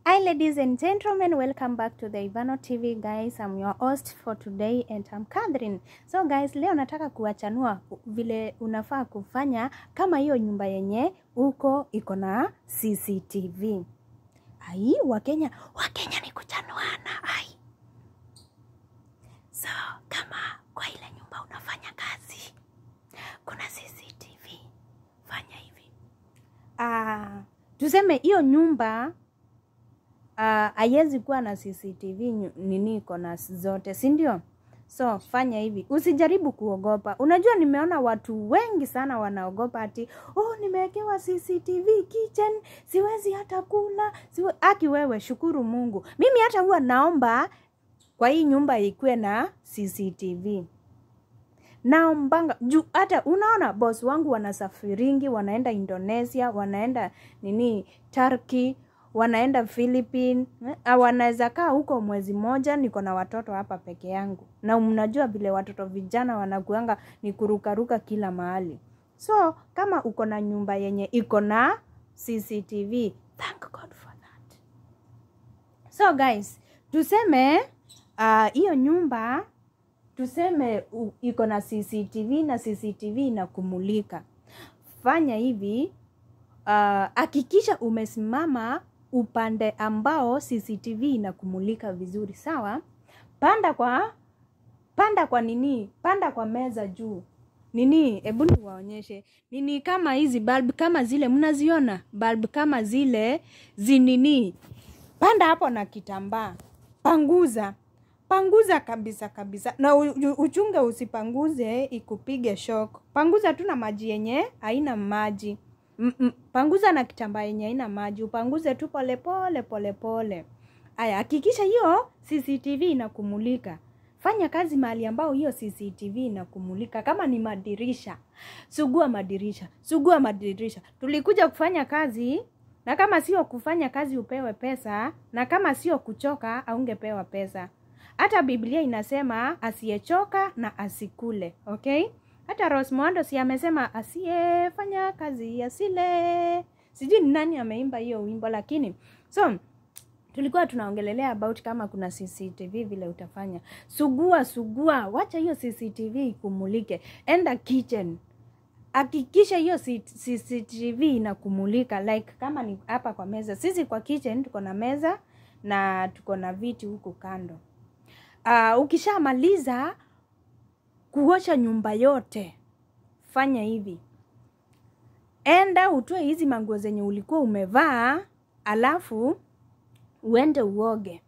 Hi, ladies and gentlemen, welcome back to the Ivano TV, guys. I'm your host for today and I'm Catherine. So guys, leo nataka kuwachanua vile unafaa kufanya kama hiyo nyumba yenye uko iko na CCTV. Ai, Wakenya, Wakenya ni kuchanuana. Ai. So, kama kwa ile nyumba unafanya kazi kuna CCTV, fanya hivi. Ah, tuseme hiyo nyumba haiwezi kuwa na CCTV nyu- nini iko na zote, si ndio? So fanya hivi, usijaribu kuogopa. Unajua, nimeona watu wengi sana wanaogopa ati oh, nimewekewa CCTV kitchen, siwezi hata kula siwe... Aki wewe, shukuru Mungu. Mimi hata huwa naomba kwa hii nyumba ikuwe na CCTV naombanga juu hata unaona boss wangu wanasafiringi wanaenda indonesia wanaenda nini turkey wanaenda philippine eh, wanaweza kaa huko mwezi moja niko na watoto hapa peke yangu na mnajua vile watoto vijana wanakuanga ni kurukaruka kila mahali so kama uko na nyumba yenye iko na cctv thank god for that so guys tuseme ah, hiyo uh, nyumba tuseme u- iko na CCTV na CCTV inakumulika. Fanya hivi, ah, hakikisha umesimama upande ambao CCTV inakumulika vizuri, sawa? Panda kwa panda kwa nini, panda kwa meza juu nini, hebu niwaonyeshe nini, kama hizi bulb kama zile mnaziona, bulb kama zile zinini, panda hapo na kitambaa, panguza panguza kabisa kabisa, na u- u- uchunge usipanguze ikupige shock. Panguza tu na maji yenye haina maji Mm, mm, panguza na kitambaa yenye haina maji, upanguze tu polepole polepole. Aya, hakikisha hiyo CCTV inakumulika. Fanya kazi mahali ambao hiyo CCTV inakumulika. Kama ni madirisha, sugua madirisha, sugua madirisha. Tulikuja kufanya kazi, na kama sio kufanya kazi upewe pesa, na kama sio kuchoka aungepewa pesa. Hata Biblia inasema asiyechoka na asikule, okay? Hata Rose Muhando si amesema asiyefanya kazi asile. Sijui ni nani ameimba hiyo wimbo, lakini so tulikuwa tunaongelelea about kama kuna CCTV vile utafanya. Sugua sugua, wacha hiyo CCTV ikumulike. Enda kitchen, hakikisha hiyo C- CCTV inakumulika like kama ni hapa kwa meza. Sisi kwa kitchen tuko na meza na tuko na viti huku kando. Uh, ukishamaliza kuosha nyumba yote, fanya hivi, enda utoe hizi manguo zenye ulikuwa umevaa, alafu uende uoge.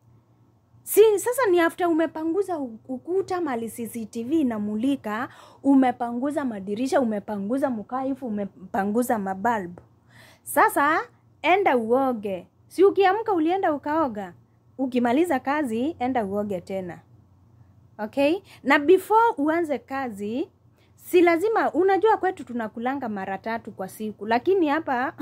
Si sasa ni after umepanguza u- ukuta mali CCTV inamulika, umepanguza madirisha, umepanguza mkaifu, umepanguza mabalbu. Sasa enda uoge. Si ukiamka ulienda ukaoga, ukimaliza kazi enda uoge tena. Okay? Na before uanze kazi, si lazima unajua kwetu tunakulanga mara tatu kwa siku, lakini hapa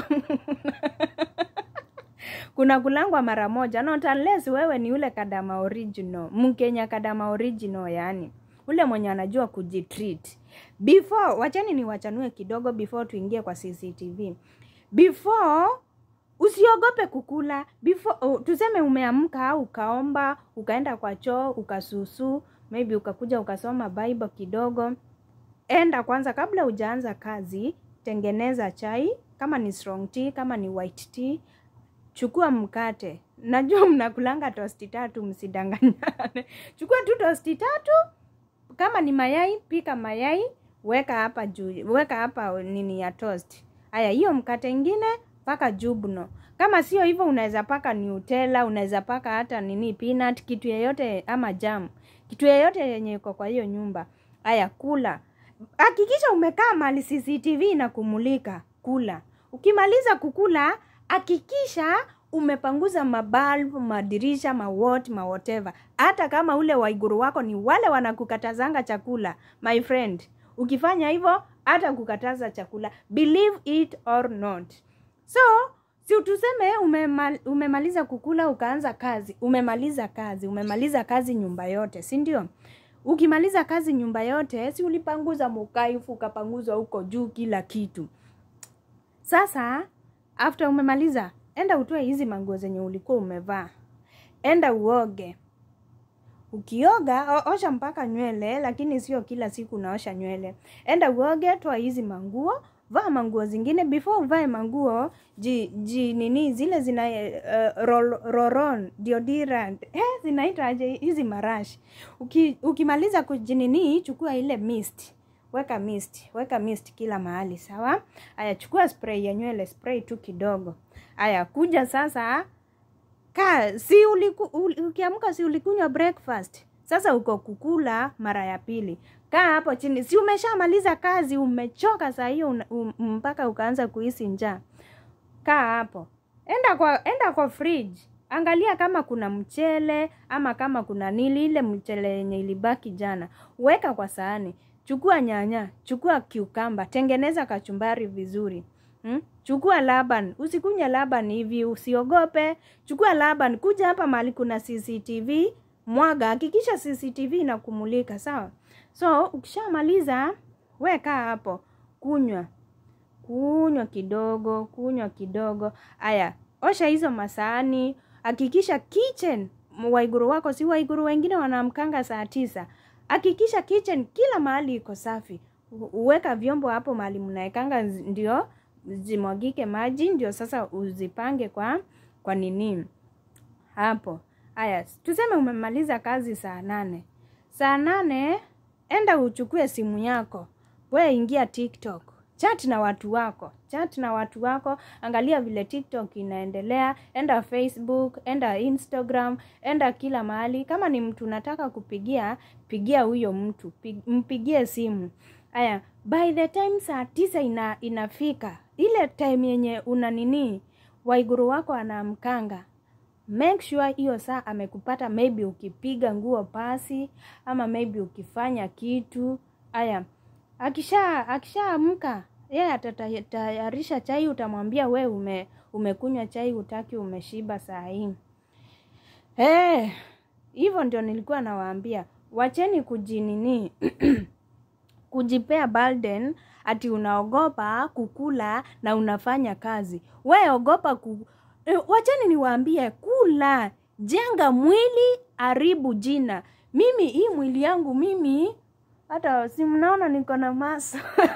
kuna kulangwa mara moja not unless wewe ni ule kadama original mkenya kadama original yani ule mwenye anajua kujitreat before wachani ni wachanue kidogo before tuingie kwa cctv before usiogope kukula before oh, tuseme umeamka au ukaomba ukaenda kwa choo ukasusu maybe ukakuja ukasoma bible kidogo enda kwanza kabla hujaanza kazi tengeneza chai kama ni strong tea kama ni white tea chukua mkate najua mnakulanga tosti tatu msidanganyane chukua tu tosti tatu kama ni mayai pika mayai weka hapa juu weka hapa nini ya toast haya hiyo mkate ingine paka jubno kama sio hivyo unaweza paka nutella unaweza paka hata nini peanut kitu yeyote ama jam kitu yeyote yenye iko kwa hiyo nyumba haya kula hakikisha umekaa mali cctv na kumulika kula ukimaliza kukula hakikisha umepanguza mabalbu madirisha mawot mawhatever hata kama ule waiguru wako ni wale wanakukatazanga chakula my friend ukifanya hivyo hata kukataza chakula believe it or not so si tuseme umemal, umemaliza kukula ukaanza kazi umemaliza kazi umemaliza kazi nyumba yote si ndio ukimaliza kazi nyumba yote si ulipanguza mukaifu ukapanguza huko juu kila kitu sasa after umemaliza enda utoe hizi manguo zenye ulikuwa umevaa enda uoge ukioga o- osha mpaka nywele lakini sio kila siku unaosha nywele enda uoge toa hizi manguo vaa manguo zingine before uvae manguo ji, ji nini zile zina uh, rol, roron deodorant eh, zinaitwaje hizi marashi Uki, ukimaliza kujinini chukua ile mist weka mist weka mist kila mahali sawa haya chukua spray ya nywele spray tu kidogo haya kuja sasa ka si uliku, ul, ukiamka si ulikunywa breakfast sasa uko kukula mara ya pili kaa hapo chini si umeshamaliza kazi umechoka saa hiyo una- um, mpaka ukaanza kuhisi njaa kaa hapo enda kwa enda kwa fridge angalia kama kuna mchele ama kama kuna nili ile mchele yenye ilibaki jana weka kwa sahani chukua nyanya chukua kiukamba tengeneza kachumbari vizuri Hmm? chukua laban usikunya laban hivi usiogope chukua laban kuja hapa mahali kuna cctv mwaga hakikisha cctv inakumulika sawa so ukishamaliza weka hapo kunywa kunywa kidogo kunywa kidogo aya osha hizo masahani hakikisha kitchen waiguru wako si waiguru wengine wanaamkanga saa tisa hakikisha kitchen kila mahali iko safi U- uweka vyombo hapo mahali mnaekanga zi- ndio zimwagike maji ndio sasa uzipange kwa kwa nini hapo haya tuseme umemaliza kazi saa nane saa nane enda uchukue simu yako we ingia tiktok chat na watu wako chat na watu wako angalia vile tiktok inaendelea enda facebook enda instagram enda kila mahali kama ni mtu unataka kupigia pigia huyo mtu Pi- mpigie simu aya by the time saa tisa ina, inafika ile time yenye una nini waiguru wako anaamkanga make sure hiyo saa amekupata maybe ukipiga nguo pasi ama maybe ukifanya kitu aya akisha akishaamka yeye atatayarisha chai utamwambia we ume umekunywa chai utaki umeshiba saa hii Eh, hivyo ndio nilikuwa nawaambia wacheni kujinini kujipea burden ati unaogopa kukula na unafanya kazi we ogopa ku... e, wacheni niwaambie kula jenga mwili haribu jina mimi hii mwili yangu mimi hata si mnaona niko na maso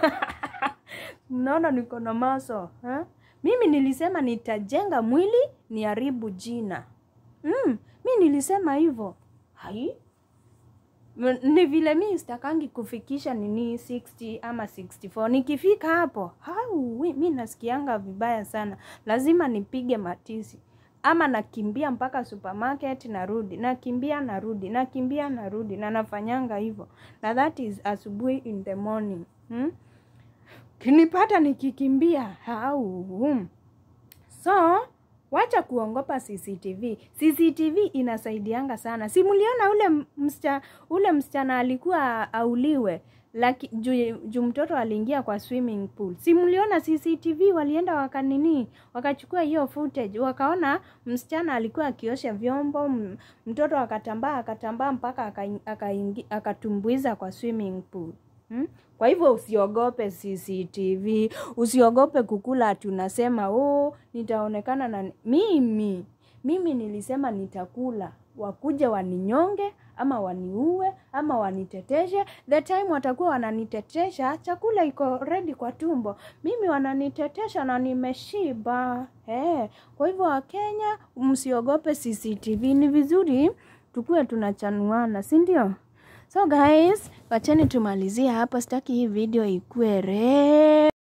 mnaona niko na maso ha? mimi nilisema nitajenga mwili niharibu jina mm, mi nilisema hivyo hai M- ni vile mi sitakangi kufikisha nini 60 ama 64 nikifika hapo hau wi- mi nasikianga vibaya sana lazima nipige matisi ama nakimbia mpaka supermarket narudi nakimbia narudi nakimbia narudi na nafanyanga hivyo na that is asubuhi in the morning hmm? kinipata nikikimbia hau hmm. so wacha kuongopa cctv cctv inasaidianga sana si mliona ule m- msicha, ule msichana alikuwa auliwe laki juu ju mtoto aliingia kwa swimming pool si mliona cctv walienda wakanini wakachukua hiyo footage wakaona msichana alikuwa akiosha vyombo m- mtoto akatambaa akatambaa mpaka akaingi- akaingi- akatumbuiza kwa swimming pool Hmm? Kwa hivyo usiogope CCTV, usiogope kukula ati unasema oh, nitaonekana na mimi. Mimi nilisema nitakula, wakuja waninyonge ama waniue ama waniteteshe. The time watakuwa wananitetesha, chakula iko ready kwa tumbo, mimi wananitetesha na nimeshiba. Eh, kwa hivyo Wakenya, msiogope CCTV, ni vizuri tukuwe tunachanuana, si ndio? So guys, wacheni tumalizie hapa, sitaki hii video ikue re